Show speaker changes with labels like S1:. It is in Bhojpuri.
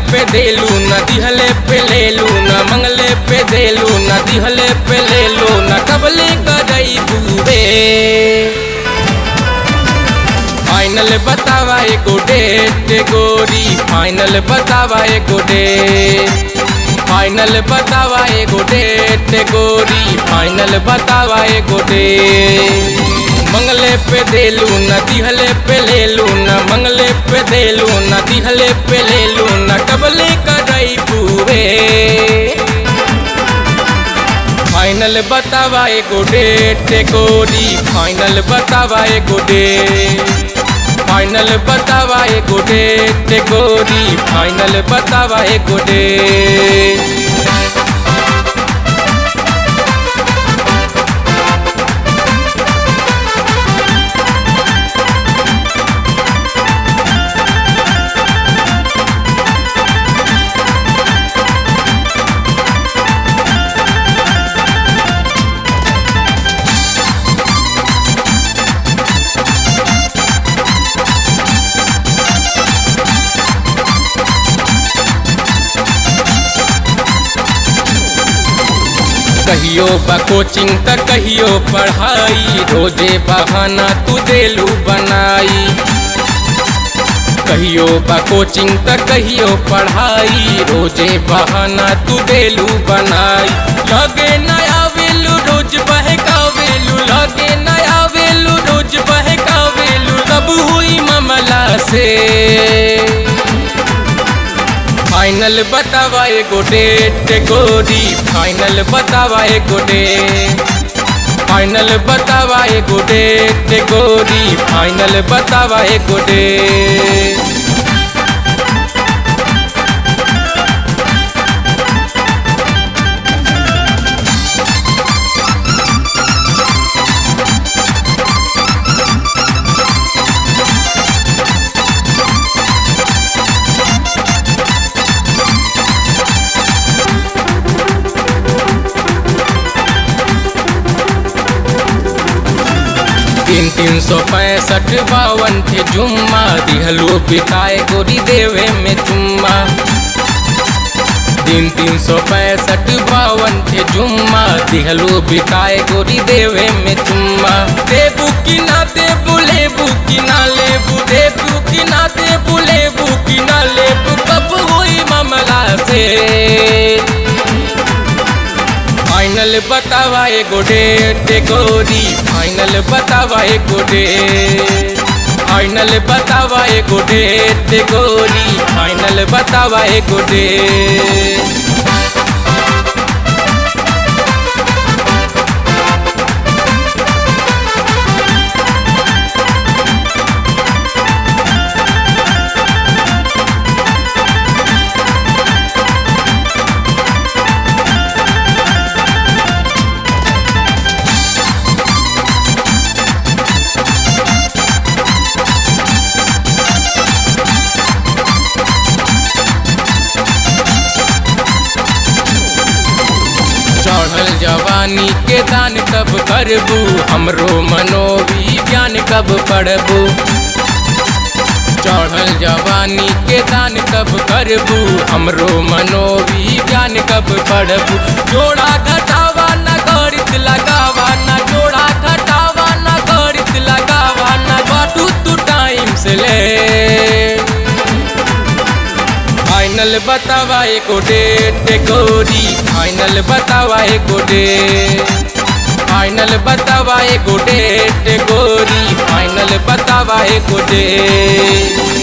S1: पे देलू न दिहले पे लेलू न मंगले पे देलू न दिहले पे लेलू न कबले करई बूबे फाइनल बतावा एगो डेट गोरी फाइनल बतावा एगो डेट फाइनल बतावा एगो डेट गोरी फाइनल बतावा एगो डेट मंगले पे देलू न दिहले पे लेलू न मंगले पे देलू न दिहले पे लेलू न कबले करई पूरे फाइनल बतावा एगो डेट गोरी फाइनल बतावा एगो डेट फाइनल बतावा एगो डेट गोरी फाइनल बतावा एगो डेट कहियो बा कोचिंग त कहियो पढ़ाई रोजे बहाना तू देलू बनाई कहियो बा कोचिंग त कहियो पढ़ाई रोजे बहाना तू देलू बनाई लगे नया वेलू रोज बहकावेलू लगे नया वेलू रोज बहकावेलू तब हुई मामला से फाइनल बतावा एगो डेट गोरी फाइनल बतावा एगो डेट फाइनल बतावा एगो डेट गोरी फाइनल बतावा एगो डेट तीन तीन सौ पैंसठ बावन थे जुम्मा दिहलो पिताए गोरी देवे में चुम्मा तीन तीन सौ पैंसठ बावन थे जुम्मा दिहलो बिताए गोरी देवे में चुम्मा देबू की ना देबू लेबू की ना लेबू देबू की ना देबू लेबू की ना लेबू कब हुई मामला से फाइनल बतावा एगो डेट गोरी फाइनल बतावा एगो डेट फाइनल बतावा एगो डेट गोरी फाइनल बतावा एगो डेट चढ़ल जवानी के दान कब करबू हमरो मनोविज्ञान कब पढ़बू चढ़ल जवानी के दान कब करबू हमरो मनोविज्ञान कब पढ़बू जोड़ा घटावा न गणित लगावा न जोड़ा घटावा न गणित लगावा न बाटू तू टाइम से ले फाइनल बतावा एको डेट गोरी फाइनल बतावा एको डेट फाइनल बतावा एको डेट गोरी फाइनल बतावा एको डेट